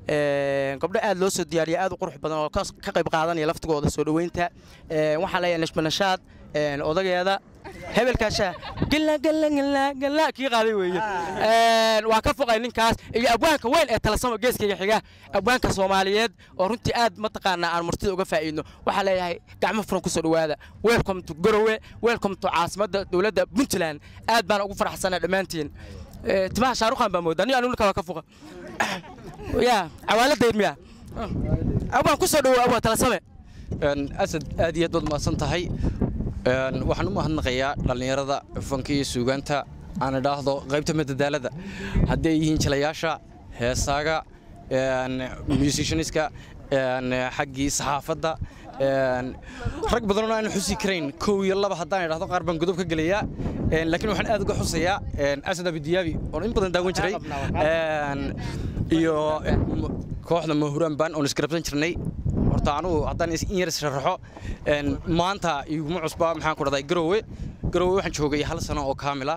Een, gabdho aad loo soo diyaariya aad u qurux badan oo ka ka qayb qaadanaya laftigooda soo dhoweynta Een, waxaan leeyahay nashma nashaad een, odageeda hebelkaasha gala gala gala gala kii qaaday weeye Een, waa ka foqay ninkaas iyo abwaanka weyn ee talasamo geeskayga xiga abwaanka soomaaliyeed oo runtii aad mataqaanaa aan martida uga faa'iidno waxaa leeyahay gacmo furan kusoo dhowaada welcome to garowe welcome to caasimadda dowladda puntland aad baan ugu faraxsanaa dhammaantiin Ee, timaha shaaruqan baa moodaa ni anu ninka waa ka foqa ya cawaaladayr miya abwaan kusoo dhowow abwaan talasame asad aad iyo aad baad mahadsan tahay Een, waxaan u mahadnaqayaa dhallinyarada fanka iyo suugaanta aan idhaahdo qaybta madadaalada hadday yihiin jilayaasha heesaaga een, musicianiska een, xaggii saxaafadda een, rag badanoo aan xusi karayn kow iyo laba haddaan idhaahdo qaar baan godob ka gelayaa Een, laakiin waxaan aad uga xusayaa een, asad abidiyaabi oon in badan daawan jiray Een, iyo een, m- kooxda mahuraan baan oon isgarabsan jirnay horta anugu haddaan is- in yar israxo maanta iguma cusba maxaan ku dhahday garowe garowe waxaan joogay hal sano oo kaamila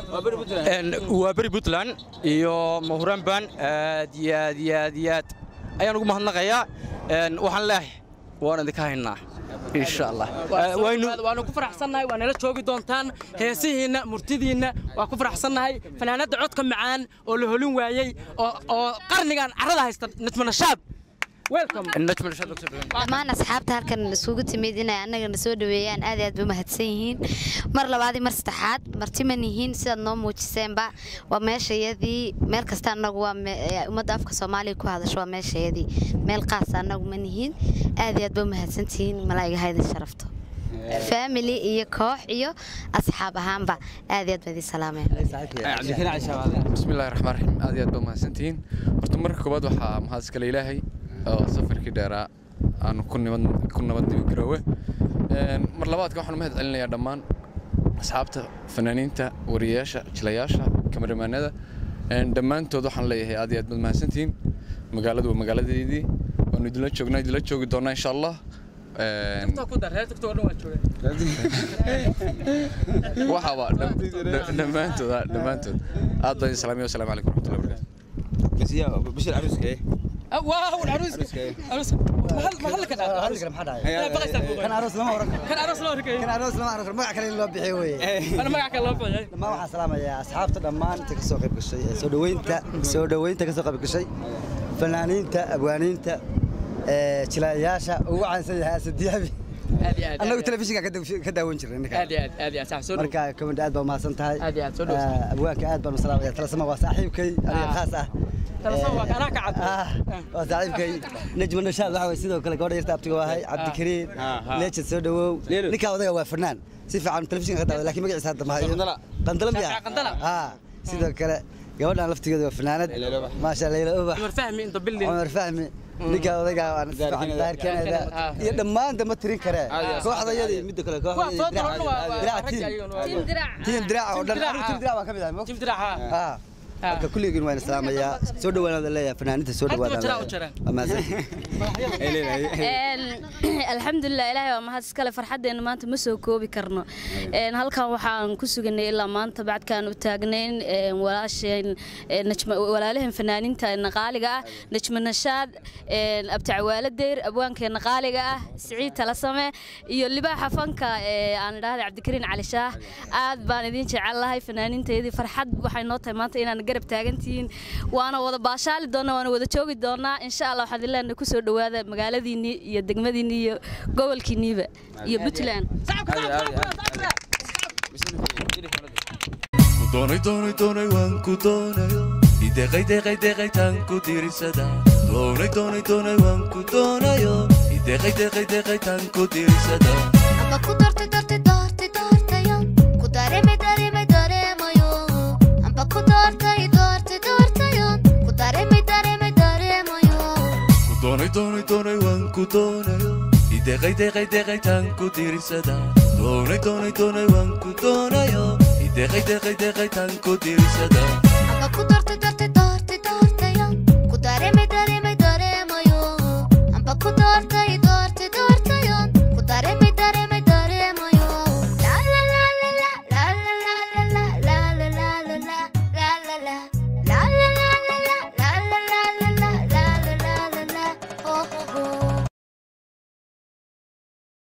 waa beri puntland iyo mahuraan baan aad iyo aad iyo aad iyo aad ayaan ugu mahadnaqayaa Een, waxaan leeyahay waan idinka haynaa insha allah Eh, waynu waanu ku faraxsannahay waa nala joogi doontaan heesihiinna murtidiinna waa ku faraxsannahay fanaanadda codka macaan oo la holin waayey oo oo qarnigan carrada haysta najmanashaad welcome najma rashad Dr. Ibrahim. dhammaan asxaabta halkan isugu timid inay annagana soo dhaweeyaan aad iyo aad bay mahadsan yihiin mar labaad iyo mar saddexaad martiman yihiin sidaad noo muujiseenba waa meeshayadii meel kasta annagu waa me- ee ummadda afka soomaaliya ku hadasho waa meeshayadii meel qaasa annagu ma nihiin aad iyo aad bay mahadsantihiin malaa'iga haydin sharafto family iyo koox iyo asxaab ahaanba aad iyo aad baa idin salaameen cabdikariin cali shabaale بسم الله الرحمن الرحيم aad iyo aad baa mahadsantihiin horta marka koowaad waxaa mahad iskale ilaahay oo safarkii dheeraa aan ku nabad ku nabadnimo garoowe Een, mar labaadka waxaan u mahad celinayaa dhammaan asxaabta fanaaniinta wariyayaasha jilayaasha kamaramaanada Een, dhammaantood waxaan leeyahay aad iyo aad baad mahadsantihiin magaaladu waa magaaladeydii waanu idinla joognaa idinla joogi doonaa insha allah Een, waxaaba dham- dham- dhammaantood ah, dhammaantood aad baan idin salaamaya wasalaamu calaykum waraxmatullahi wabarakaatu bas yaa bashir caruuska waaw العروس عروس محل محل كان كان عروس لما ورك كان عروس لما ورك kan aroos lama arko magac kale in loo bixiyo weeye انا ما قاعد الله فيها dhammaan waxaan salaamayaa asxaabta dhammaan inta kasoo qayb gashay ee soo dhaweynta soo dhaweynta kasoo qayb gashay fanaaniinta abwaaniinta ee jilayaasha ugu caansan yahay asadiyaabi هذه هذه annagu telefishinka ka daw- ka daawan jirnay ninka هذه هذه صح سولو marka kamid aad baa umahadsan tahay Aad iyo aad, soo dhow. Ah, abwaanka aad baan u salaamaya talasama waa saaxiibkay aniga Ah. khaas ah Talasama waa ka- anaa ka cad. Ah, waa saaxiibkay najma nashaad waxa waye sidoo kale gabadha yarta abtiga waahay cabdikariin Ah, ah. leejad soo dhawow Leelo. ninka odaga waa fanaan si fiican telefishinka ka daawada laakiin magaciisa hadda mahayo Qandala. qandala miya Qandala. ah sidoo kale gabadhan laftigeeda waa fanaanad Leyla Ubax. maasha leyla ubax عمر فهمي انت باللي cumar fahmi ninka odayga waan si fiican Gaarkeeda. daahirkeeda Ah. iyo dhammaan dama tirin karee Aad iyo aad. kooxdayadii midda kale waa soo kooxdayadii diro waa diraac tiim tiim diraac oo dhan Tiim diraac, anigu tiim ah. diraac waan ka mid ahay تيم دراعها ah marka kulligiin waan islaamayaa soo dhawaanaada leeyahay fanaaniinta soo Halkan dhawaada jiraa u jiraan. alxamdulilah ilaahay waa mahad iskale farxaddeena maanta ma soo koobi karno Een, halkan waxaan ku suganay ilaa maanta bacdkaan u taagnayn een, walaasheen een, najma- walaalahan fanaaniinta qaaliga ah najma nashaad een, abtacawaalo deyr abwaankeena qaaliga ah siciid talasame iyo libaaxa fanka ee aan idhaahday cabdikariin cali shaah aad baan idin jecelahay fanaaniinteedii farxad waxay noo tahay maanta inaan garab taagantihiin waana wada baashaali doonaa waana wada joogi doonaa insha allah waxaad ilaahay kusoo dhawaada magaaladiinii iyo degmadiinii iyo gobolkiiniiba iyo puntland doonay doonay doonay waan ku doonayo ideqay deqay deqay taan ku dirisada doonay doonay doonay waan ku doonayo ideqay deqay deqay taan ku dirisada amba ku doortay doortay doortay doortayo ku dareemay dareemay dareemayo amba ku doortay doortay doortayo ku dareemay dareemay dareemayo ku doonay doonay doonay waan ku doonayo ideqay deqay deqay taan ku dirisada doonay doonay doonay waan ku doonayo ideqay deqay deqay taan ku dirisada amba ku doortay doortay